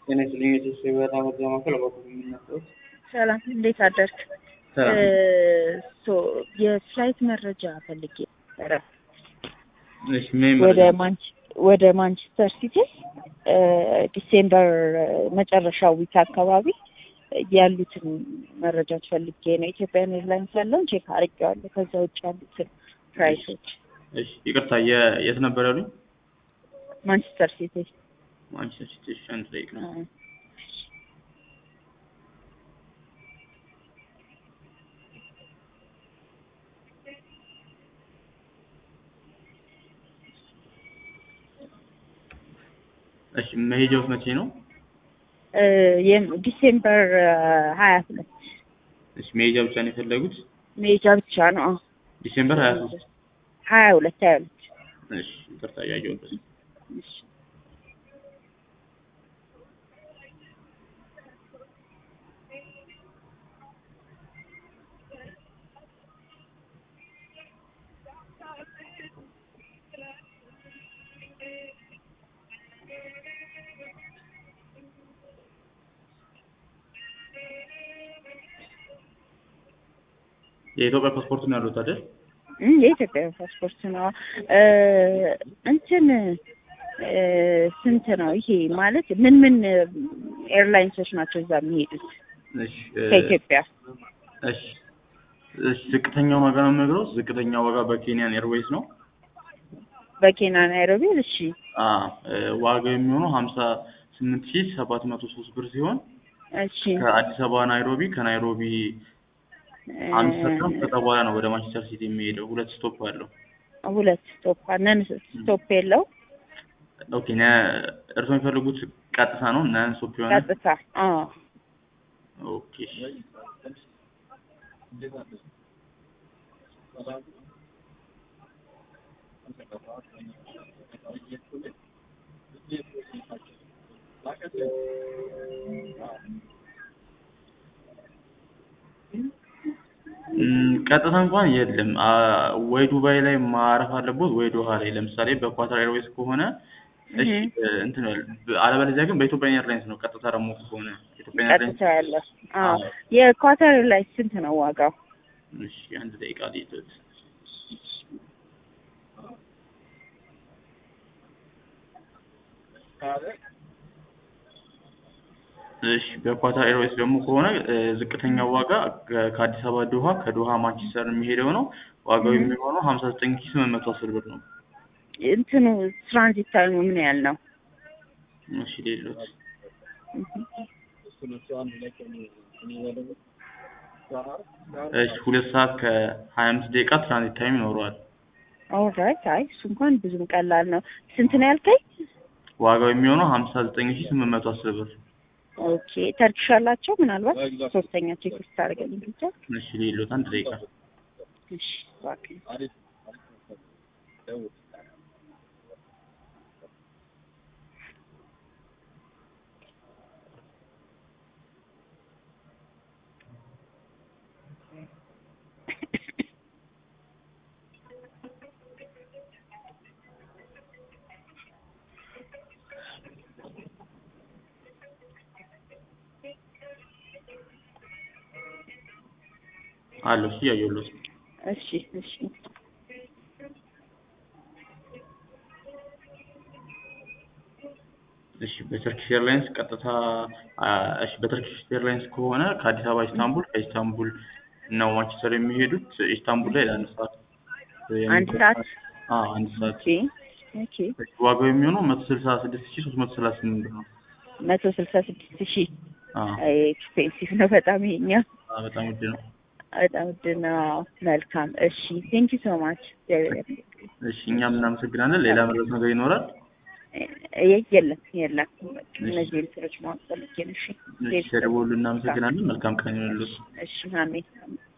ጤና ይስጥልኝ የኢትዮጵያ የበረራ መረጃ ማዕከል በኩል የሚነሳው ሰላም እንዴት አደርክ? ሰላም ሶ የፍላይት መረጃ ፈልጌ ነበረ እሺ ምን ወደ ማንች ወደ ማንቸስተር ሲቲ ዲሴምበር መጨረሻው ዊክ አካባቢ ያሉትን መረጃዎች ፈልጌ ነው። ኢትዮጵያን ኤርላይንስ ያለውን ቼክ አድርጌዋለሁ። ከዛ ውጭ ያሉትን ፕራይሶች እሺ ይቅርታ የ- የት ነበር ያሉኝ? ማንቸስተር ሲቲ ማንቸስተር ሲቲ እሺ አንድ ደቂቃ አ፣ እሺ መሄጃውስ መቼ ነው? እ፣ የም- ዲሴምበር ሀያ ሁለት እሺ መሄጃ ብቻ ነው የፈለጉት? ሜጃ ብቻ ነው። አዎ ዲሴምበር 23 ሀያ ሁለት ሀያ ሁለት እሺ ይቅርታ እያየሁበት ነው። እሺ የኢትዮጵያ ፓስፖርት ነው ያሉት አይደል? እም፣ የኢትዮጵያ ፓስፖርት ነው። እ፣ እንትን እ፣ ስንት ነው ይሄ ማለት ምን ምን ኤርላይንሶች ናቸው እዛ የሚሄዱት እሺ እ፣ ከኢትዮጵያ? እሺ እሺ ዝቅተኛውን ዋጋ ነው የምነግረው። ዝቅተኛው ዋጋ በኬንያን ኤርዌይስ ነው። በኬንያ ናይሮቢ። እሺ አ እ፣ ዋጋው የሚሆነው ሀምሳ ስምንት ሺህ ሰባት መቶ ሶስት ብር ሲሆን እሺ ከአዲስ አበባ ናይሮቢ ከናይሮቢ አንድ ሰዓት ከዛ በኋላ ነው ወደ ማንቸስተር ሲቲ የሚሄደው። ሁለት ስቶፕ አለው። ሁለት ስቶፕ ነን ስቶፕ የለው ኦኬ ነ እርስዎ የሚፈልጉት ቀጥታ ነው ነን ስቶፕ የሆነ ቀጥታ። አዎ ኦኬ እሺ። እም፣ ቀጥታ እንኳን የለም። አ፣ ወይ ዱባይ ላይ ማረፍ አለቦት ወይ ዶሃ ላይ። ለምሳሌ በኳታር ኤርዌይስ ከሆነ እሺ እህ። እ፣ እንትን በል። አለበለዚያ ግን በኢትዮጵያ ኤርላይንስ ነው። ቀጥታ ደግሞ ከሆነ ኢትዮጵያ ኤርላይንስ ቀጥታ ያለ። አዎ የኳታር ላይ ስንት ነው ዋጋው? እሺ አንድ ደቂቃ ልይቶት። እሺ በኳታር ኤርዌይስ ደግሞ ከሆነ እ፣ ዝቅተኛው ዋጋ ከ- ከአዲስ አበባ ዶሃ ከዶሃ ማንቸስተር የሚሄደው ነው። ዋጋው የሚሆነው ሀምሳ ዘጠኝ ሺህ ስምንት መቶ አስር ብር ነው። እንትኑ ትራንዚት ታይሙ ምን ያህል ነው? እሺ ሌሎት እሺ ሁለት ሰዓት ከሀያ አምስት ደቂቃ ትራንዚት ታይም ይኖረዋል። ኦልራይት። አይ እሱ እንኳን ብዙም ቀላል ነው። ስንት ነው ያልከኝ? ዋጋው የሚሆነው ሀምሳ ዘጠኝ ሺህ ስምንት መቶ አስር ብር። ኦኬ ተርኪሽ አላቸው ምናልባት ሶስተኛ ቼክ ስታደርገልኝ ብቻ። እሺ ሌሎት አንድ ደቂቃ እሺ እባክህ። አለው። እሺ እያየሁለት ነው። እሺ እሺ እሺ በተርኪሽ ኤርላይንስ ቀጥታ አ፣ እሺ በተርኪሽ ኤርላይንስ ከሆነ ከአዲስ አበባ ኢስታንቡል ከኢስታንቡል ነው ማንቸስተር የሚሄዱት። ኢስታንቡል ላይ ለአንድ ሰዓት አንድ ሰዓት አ አንድ ሰዓት ኦኬ ኦኬ ዋጋው የሚሆነው መቶ ስልሳ ስድስት ሺህ ሶስት መቶ ሰላሳ ስምንት ብር ነው። መቶ ስልሳ ስድስት ሺህ አ ኤክስፔንሲቭ ነው በጣም ይሄኛ አ፣ በጣም ውድ ነው። በጣም ውድ ነው። መልካም እሺ ቴንክ ዩ ሶ ማች እሺ እኛም እናመሰግናለን። ሌላ መረጃ ነገር ይኖራል? የለም የለም እነዚህ ምስሎች ማወቅ ፈልጌ ነው። እሺ እሺ ተደውሉ። እናመሰግናለን። መልካም ቀን ይሁንልዎት። እሺ አሜን